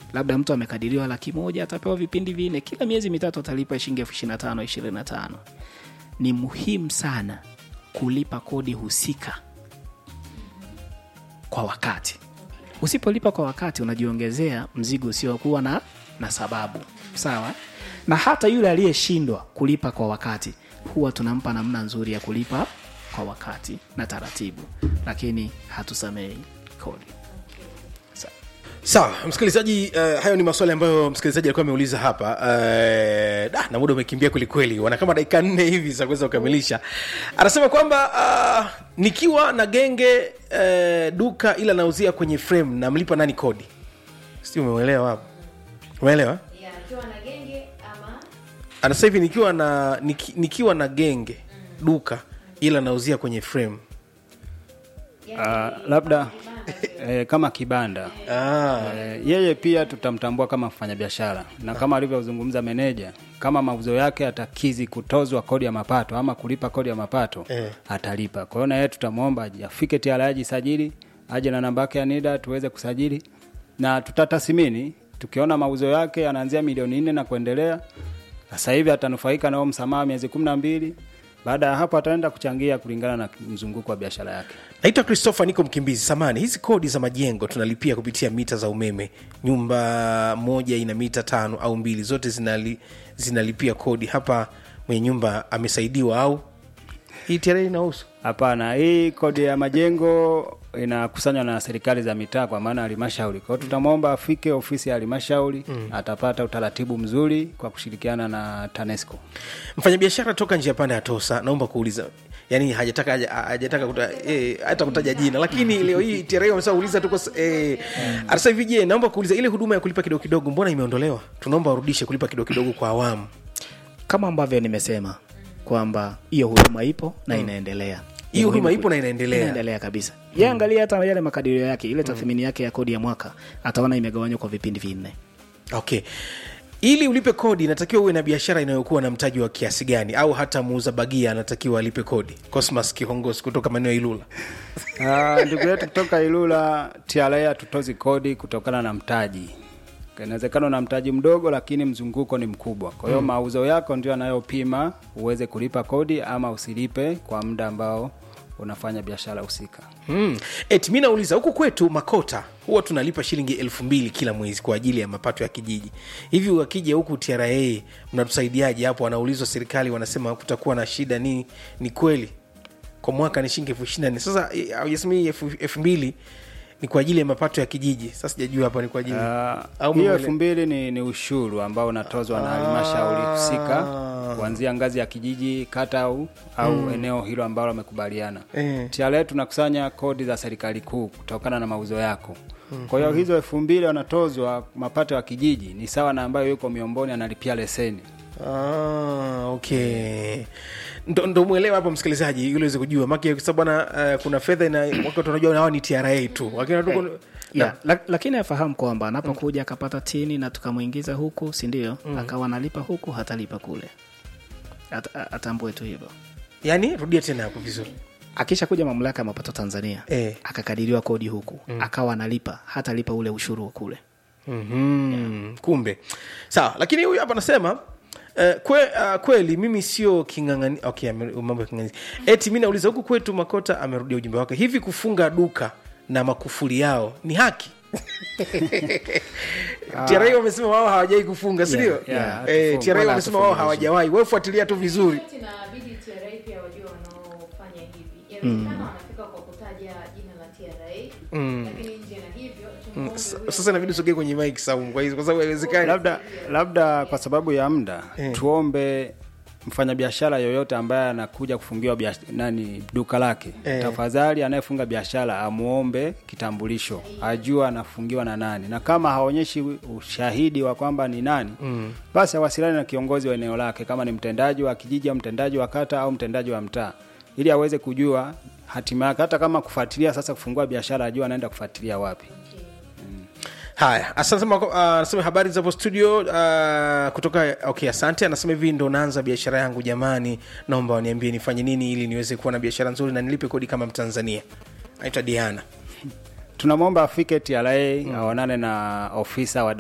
labda mtu amekadiriwa laki moja atapewa vipindi vinne kila miezi mitatu atalipa shilingi elfu ishiri na tano ishirini na tano ni muhimu sana kulipa kodi husika kwa wakati usipolipa kwa wakati unajiongezea mzigo usiokuwa na, na sababu sawa na hata yule aliyeshindwa kulipa kwa wakati huwa tunampa namna nzuri ya kulipa kwa wakati na taratibu lakini hatusamei kodi sawa msikilizaji uh, hayo ni maswali ambayo msikilizaji alikuwa ameuliza hapa uh, da, na muda umekimbia kwelikweli wana kama dakika nne hivi za kuweza kukamilisha anasema kwamba uh, nikiwa na genge uh, duka ila nauzia kwenye frame namlipa nani kodi si umeuelewa hapo umeelewa ya akiwa na genge ama anasema hivi nikiwa na niki, nikiwa na genge duka ila nauzia kwenye frame Ah, labda eh, kama kibanda ah. eh, yeye pia tutamtambua kama mfanyabiashara na kama alivyozungumza meneja kama mauzo yake atakizi kutozwa kodi ya mapato ama kulipa kodi ya mapato Eh. atalipa kwa hiyo na yeye tutamwomba aje- afike TRA ajisajili aje na namba yake ya NIDA tuweze kusajili na tutatathmini tukiona mauzo yake yanaanzia milioni nne na kuendelea sasa hivi atanufaika na huo msamaha miezi kumi na mbili baada ya hapo ataenda kuchangia kulingana na mzunguko wa biashara yake naitwa christopher niko mkimbizi samani hizi kodi za majengo tunalipia kupitia mita za umeme nyumba moja ina mita tano au mbili zote zinali, zinalipia kodi hapa mwenye nyumba amesaidiwa au hii tare inahusu Hapana, hii kodi ya majengo inakusanywa na serikali za mitaa kwa maana halmashauri. Kwa hiyo tutamwomba afike ofisi ya halmashauri mm. atapata utaratibu mzuri kwa kushirikiana na TANESCO. mfanyabiashara toka njia panda ya tosa naomba kuuliza yani hajataka haja- hajataka kuta, eh, hata kutaja jina lakini leo hii tare wamesema uliza tuko eh, anasema hivi je naomba kuuliza ile huduma ya kulipa kidogo kidogo mbona imeondolewa tunaomba warudishe kulipa kidogo kidogo kwa awamu kama ambavyo nimesema kwamba hiyo huduma ipo na inaendelea Hiyo Ni muhimu huduma ipo ku- na inaendelea. inaendelea kabisa ye angalia hata yale makadirio yake ile tathmini yake ya kodi ya mwaka ataona imegawanywa kwa vipindi vinne okay ili ulipe kodi inatakiwa uwe na biashara inayokuwa na mtaji wa kiasi gani au hata muuza bagia anatakiwa alipe kodi cosmas kihongosi kutoka maeneo ya ilula Ah, ndugu yetu kutoka Ilula, TRA hatutozi kodi kutokana na mtaji. Inawezekana na mtaji mdogo, lakini mzunguko ni mkubwa. Kwa hiyo mauzo yako ndio yanayopima uweze kulipa kodi ama usilipe kwa muda ambao unafanya biashara husika. Hmm. eti mi nauliza huku kwetu makota huwa tunalipa shilingi elfu mbili kila mwezi kwa ajili ya mapato ya kijiji hivi wakija huku tra mnatusaidiaje hapo wanaulizwa serikali wanasema kutakuwa na shida nini ni kweli kwa mwaka ni shilingi elfu ishiri na nne sasa eh, haujasema hii elfu elfu mbili ni kwa ajili ya mapato ya kijiji sasa sijajua hapa ni kwa ajili Ah, au hiyo mwele- elfu mbili ni, ni ushuru ambao unatozwa na halmashauri husika kuanzia ngazi ya kijiji, kata au, au eneo hilo ambalo wamekubaliana. Eh. TRA tunakusanya kodi za serikali kuu kutokana na mauzo yako. Kwa hiyo hizo elfu mbili wanatozwa mapato ya kijiji ni sawa na ambayo yuko miomboni analipia leseni. Ah, okay ndo, ndo mwelewa hapo msikilizaji ili uweze kujua maki kwa sababu bwana uh, kuna fedha ina wakati wanajua hawa ni tra tu lakini hey. yeah. la, lakini afahamu kwamba anapokuja akapata tini na tukamwingiza huku sindio mm. akawa analipa huku hatalipa kule At, a- atambue tu hivyo yani rudia tena hapo vizuri akisha kuja mamlaka ya mapato tanzania Eh. akakadiriwa kodi huku mm. akawa analipa hatalipa ule ushuru wa kule mm-hmm. kumbe sawa lakini huyu hapa anasema Uh, kwe, uh, kweli mimi sio kingangani okay, ame- mambo ya kingangani eti mi nauliza huku kwetu makota amerudia ujumbe wake hivi kufunga duka na makufuli yao ni haki TRA wamesema wao hawajawai kufunga sindio yeah, Eh, hatufungi. TRA Wala wamesema wao hatufungi hawajawahi wefuatilia tu vizuri Wakati inabidi TRA pia wajue wanaofanya hivi inawezekana wanafika kwa kutaja jina la TRA lakini nje na hivyo tumuombe S- huyo sasa inabidi usogee kwenye mic saumu kwa hizo kwa sababu haiwezekani labda labda kwa sababu ya muda tuombe mfanyabiashara yoyote ambaye anakuja kufungiwa biash- nani duka lake Eh. tafadhali anayefunga biashara amuombe kitambulisho ajua anafungiwa na nani na kama haonyeshi ushahidi wa kwamba ni nani mm. basi awasiliane na kiongozi wa eneo lake kama ni mtendaji wa kijiji au mtendaji wa kata au mtendaji wa mtaa ili aweze kujua hatima yake hata kama kufuatilia sasa kufungua biashara ajua anaenda kufuatilia wapi haya asante uh, anasema habari zapo studio uh, kutoka okay asante anasema hivi ndo naanza biashara yangu jamani naomba waniambie nifanye nini ili niweze kuwa na biashara nzuri na nilipe kodi kama mtanzania naitwa diana tunamwomba afike TRA aonane na ofisa wa